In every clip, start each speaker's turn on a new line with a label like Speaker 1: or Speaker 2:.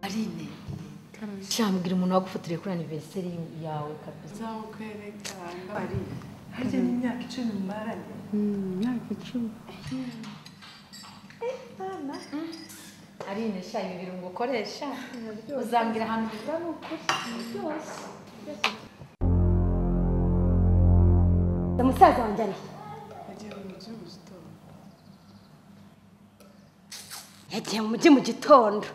Speaker 1: karine
Speaker 2: Shambwira umuntu wagufotoreye kuri anniversary yawe kabisa.
Speaker 1: uzawukwereka karine harya ni imyaka icumi mumaranye
Speaker 3: imyaka icumi
Speaker 2: Arine sha ibi birungo ukoresha uzambwira ahantu biva ni ukuri byose.
Speaker 3: musaza wanjye ari
Speaker 1: yagiye mu mujyi mu gitondo
Speaker 3: yagiye mu mujyi mu gitondo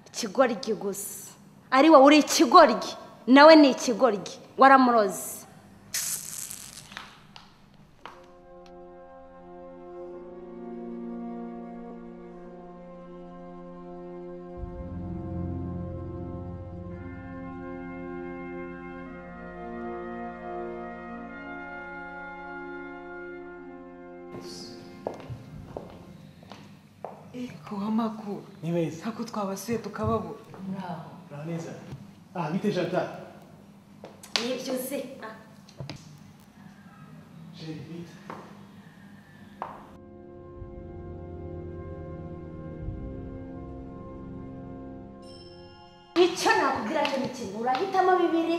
Speaker 3: ikigoryi gusa ari wowe uri ikigoryi nawe ni ikigoryi waramuroze
Speaker 1: ku w'amakuru
Speaker 4: ni beza
Speaker 1: ntabwo twabasuye tukababura
Speaker 4: muraho neza aha bite jata
Speaker 3: nibyo uzi ah.
Speaker 4: jeri bite
Speaker 3: icyo nakubwira cyo ni kimwe urahitamo bibiri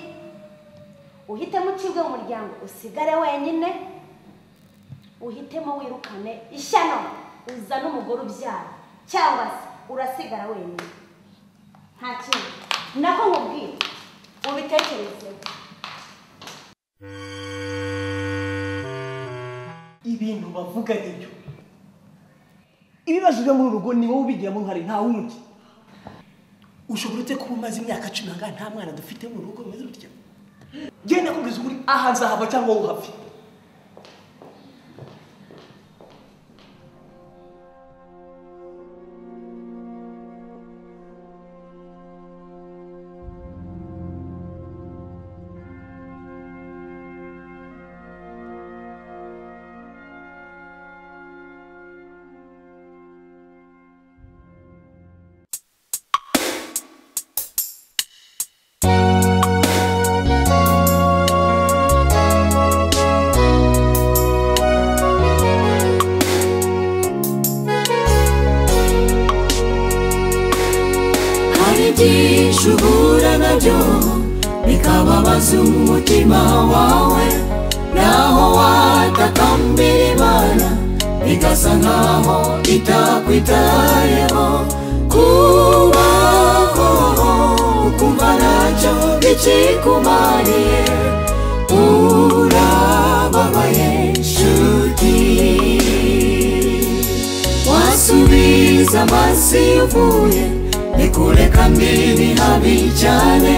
Speaker 3: uhitemo ucibwe mu muryango usigare wenyine uhitemo wirukane ishyano uzane umugore ubyara cyangwa se urasigara wenyine nta kintu nako nkubwira ubitekerezeho
Speaker 4: ibintu bavuga nibyo ibibazo byo muri uru rugo ni wowe ubigiramo uruhare nta wundi ushobora ute kuba umaze imyaka cumi ahangaha nta mwana dufite mu rugo rumeze rutya genda kubwiza ukuri aha nzahava cyangwa wowe uhave
Speaker 5: hari ibyinshi uhura nabyo bikababaza umutima wawe naho watakambira imana bigasa nkaho itakwitayeho kubaho ukumva ntacyo bikikumariye urababaye nshuti wasubiza amaso iyo uvuye nikure kandi ni habi cyane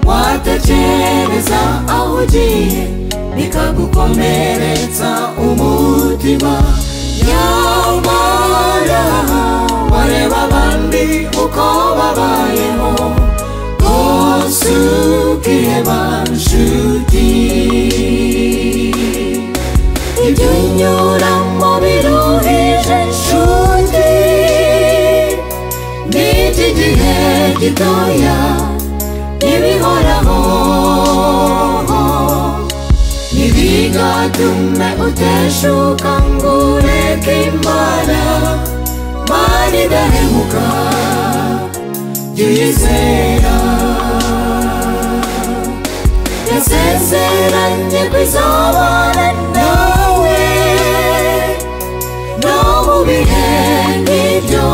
Speaker 5: watakereza aho ugiye bikagukomeretsa umutima nyamara wareba abandi uko babayeho rwose ukiheba nshuti ibyo unyuramo biruhije nshuti n'iki gihe gitoya ntibihoraho ntibigatume uteshuka ngo ureke imana mani idahemuka jya uyizera yasezeranye kwizabana nawe no mu bihe nk'ibyo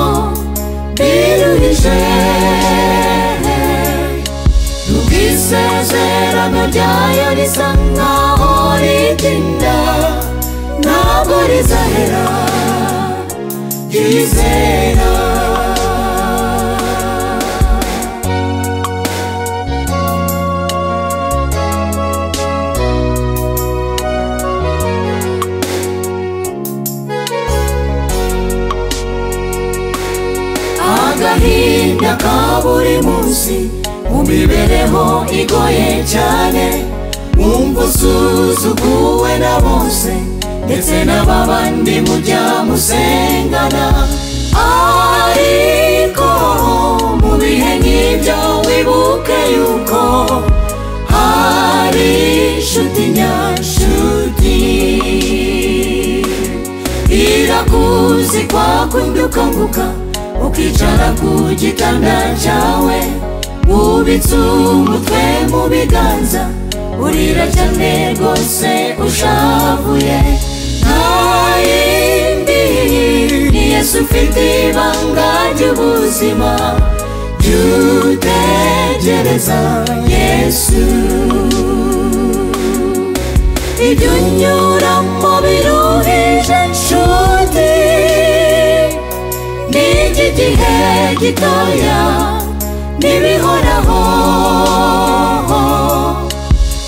Speaker 5: biruhije nubwo isezerano ryayo risa nkaho ritinda ntabwo rizahera yizera agahinda ka buri munsi mu mibereho igoye cyane wumva usuzuguwe na bose ndetse n'ababandi mujya musengana ariko mu bihe nk'ibyo wibuke yuko hari inshuti nyashuti irakuzi kwakundi ukanguka ukicara ku gitanda cyawe wubitse umutwe mu biganza urira cyane rwose ushavuye nta yindi ni yesu ufite ibanga ry'ubuzima jya utegereza yesu ibyo unyuramo biruhije nshuti ni iki gihe gitoya ntibihoraho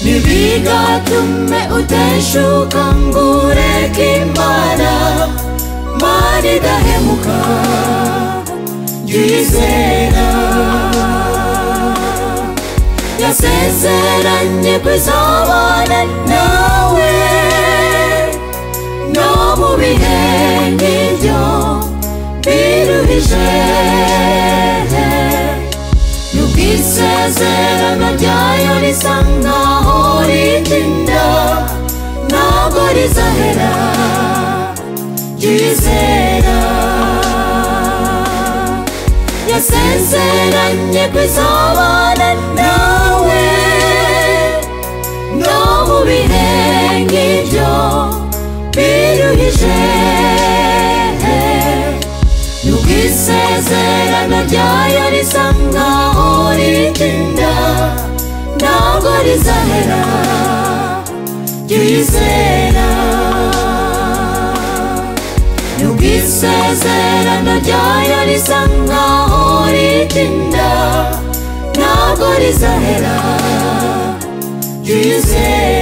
Speaker 5: ntibigatume uteshuka ngo ureke imana mana idahemuka jya uyizera yasezeranye kuzabana nawe no mu bihe nk'ibyo biruhije nubwo isezerano ryayo risa nkaho ritinda ntabwo rizahera ryizera yasezeranye kwizabana nawe no mu bihe nk'ibyo biruhije nubwo isezerano ryayo risa nkaho ritinda ntabwo rizahera jya uyizera nubwo isezerano ryayo risa nkaho ritinda ntabwo rizahera jya uyizera